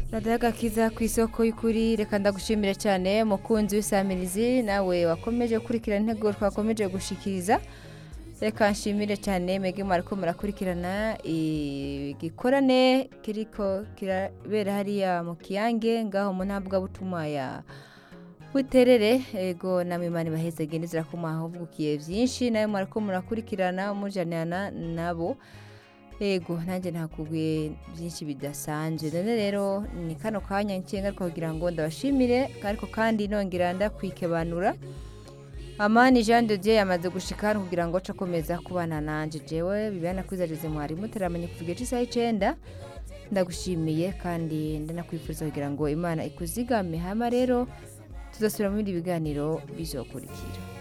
radiyo agakiza ku isoko y'ukuri reka ndagushimire cyane mukunzi w'isamirizi nawe wakomeje gukurikirana intego twakomeje gushikiriza reka nshimire cyane mwebwe mwariko murakurikirana igikorane kiriko kirabera hariya mu kiyange ngaho mu ntabwabutuma ya buterere ego namwe imana ibaheze gende zirakoma uvugiye byinshi nawe mwariko murakurikirana mujanana nabo ego nanjye ntakubwiye byinshi bidasanzwe none rero ni kano kanya nkenga kugira ngo ndabashimire ariko kandi nongera ndakwikebanura amani jean de dieu yamaze gushika hano kugira ngo ace akomeza kubana nanje jewe bibana kwizageze mwarimu teramanye kuva igihe cy'isaha icenda ndagushimiye kandi ndanakwifuriza kugira ngo imana ikuzigame hama rero tuzasubira mu bindi biganiro bizokurikira